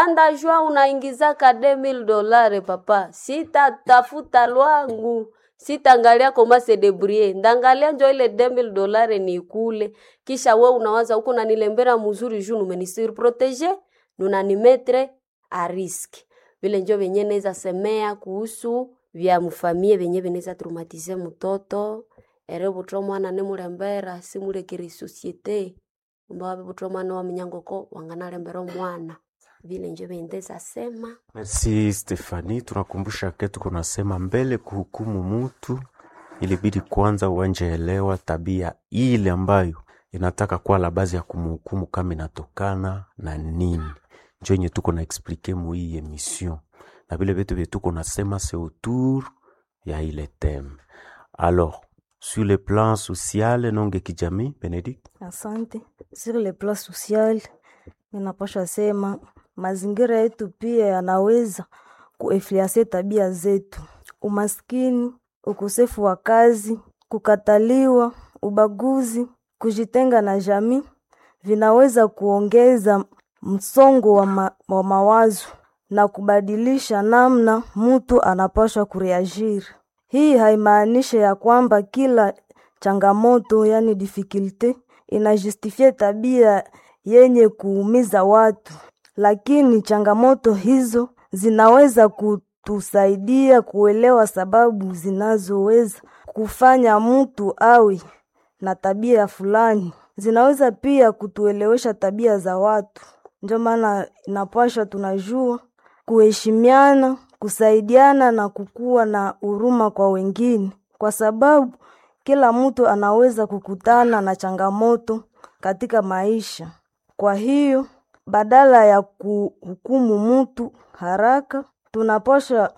andajua unaingizaka 2000 dolare papa sitatafuta lwangu sitaangalia koma se debrouiller ndangalia njo ile 2000 dolare ni kule kisha we unawaza huko nanilembera mzuri juu numenisirprotege nunanimetre a riski vile njo venye neza semea kuhusu vya mfamie venye veneza traumatize mtoto ere butwa mwana nimulembera simulekere societe mbawabe butwa mwana wa minyangoko wanganalembera omwana vile njo vendeza sema Merci Stefani, tunakumbusha ke tuko nasema mbele kuhukumu mutu ilibidi kwanza uanje elewa tabia ile ambayo inataka kuwa la bazi ya kumhukumu kama inatokana na nini, njo yenye tuko na explike mu hii emission na vile vitu vye tuko nasema se autour ya ile theme. Alors, sur le plan social nonge kijamii, Benedict Asante. Sur le plan social, ninapasha sema mazingira yetu pia yanaweza kuinfluence tabia zetu. Umaskini, ukosefu wa kazi, kukataliwa, ubaguzi, kujitenga na jamii vinaweza kuongeza msongo wa, ma, wa mawazo na kubadilisha namna mtu anapaswa kureagiri. Hii haimaanishi ya kwamba kila changamoto yani difficulty inajustifie tabia yenye kuumiza watu, lakini changamoto hizo zinaweza kutusaidia kuelewa sababu zinazoweza kufanya mtu awe na tabia fulani. Zinaweza pia kutuelewesha tabia za watu. Ndio maana inapaswa tunajua kuheshimiana, kusaidiana na kukuwa na huruma kwa wengine, kwa sababu kila mtu anaweza kukutana na changamoto katika maisha. Kwa hiyo badala ya kuhukumu mtu haraka, tunapaswa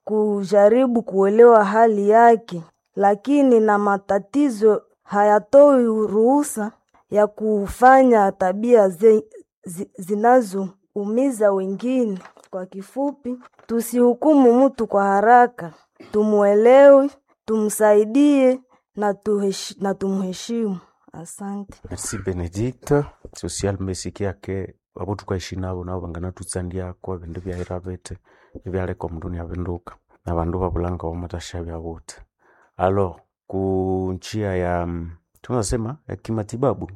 kujaribu kuelewa hali yake, lakini na matatizo hayatoi ruhusa ya kufanya tabia ze, zi, zinazoumiza wengine. Kwa kifupi, tusihukumu mtu kwa haraka, tumuelewe, tumsaidie na, tuhesh, na tumheshimu. Asante. Merci Benedict. Social mesikia ke abo tukaishi nabo nabo bangana tutsandiako ebindu byaira bete ebyaleka omundu niavinduka na bandu babulanga wamatasha byabote alors ku njia ya mm, tunasema ya kimatibabu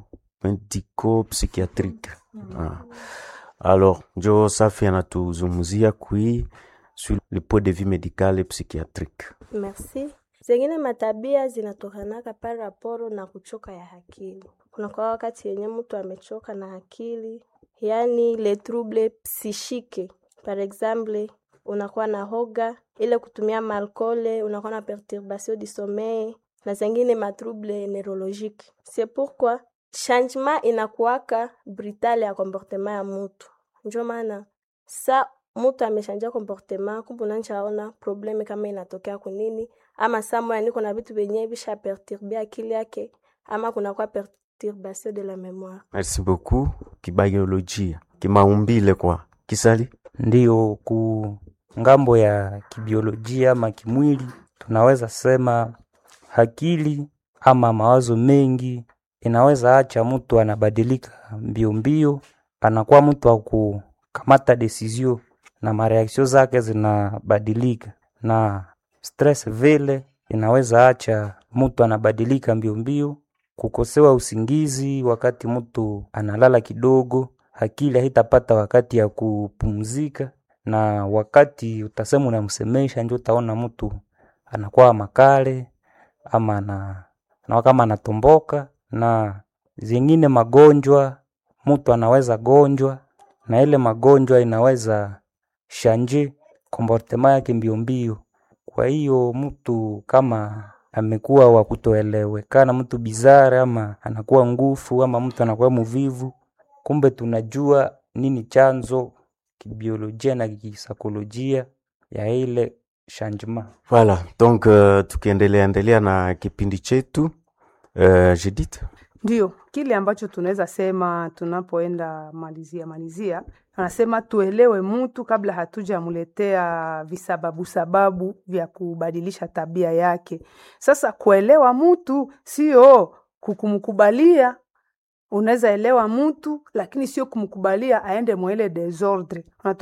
medico psychiatrique ah. alors njo safi anatuzungumzia kui sur le point de vue médical et psychiatrique Merci. Zengine matabia zinatokanaka pale raporo na kuchoka ya akili. Kuna kwa wakati yenye mtu amechoka na akili, yani le trouble psychique. Par exemple, unakuwa na hoga, ile kutumia malkole, unakuwa na perturbation du sommeil na zengine matrouble neurologique. C'est pourquoi changement inakuwaka brutal ya comportement ya mutu. Njo maana sa mutu ameshanjia comportement, kumbe unanishaona probleme kama inatokea kunini, ama saa moya niko na vitu vyenye visha perturbe akili yake, ama kunakuwa perturbation de la mémoire. merci beaucoup kibiolojia kimaumbile kwa kisali Ndiyo, ku ngambo ya kibiolojia ama kimwili, tunaweza sema akili ama mawazo mengi inaweza acha mtu anabadilika mbio mbio, anakuwa mtu wa kukamata desizio na mareaksio zake zinabadilika, na stress vile inaweza acha mtu anabadilika mbio mbio, kukosewa usingizi wakati mtu analala kidogo, akili haitapata wakati ya kupumzika, na wakati utasema unamsemesha, ndio utaona mtu anakuwa makale ama ana, na kama anatomboka, na zingine magonjwa mtu anaweza gonjwa, na ile magonjwa inaweza shanje komportema yake mbio mbio. Kwa hiyo mtu kama amekuwa wa kutoelewekana, mtu bizare, ama anakuwa ngufu, ama mtu anakuwa muvivu, kumbe tunajua nini chanzo kibiolojia na kisaikolojia ya ile changement. Voilà, donc uh, tukiendelea endelea na kipindi chetu uh, Judith. Ndio kile ambacho tunaweza sema tunapoenda malizia malizia, anasema tuelewe mtu kabla hatujamletea visababu sababu vya kubadilisha tabia yake. Sasa kuelewa mtu sio kukumkubalia. Unaweza elewa mtu lakini sio kumkubalia aende mwele desordre.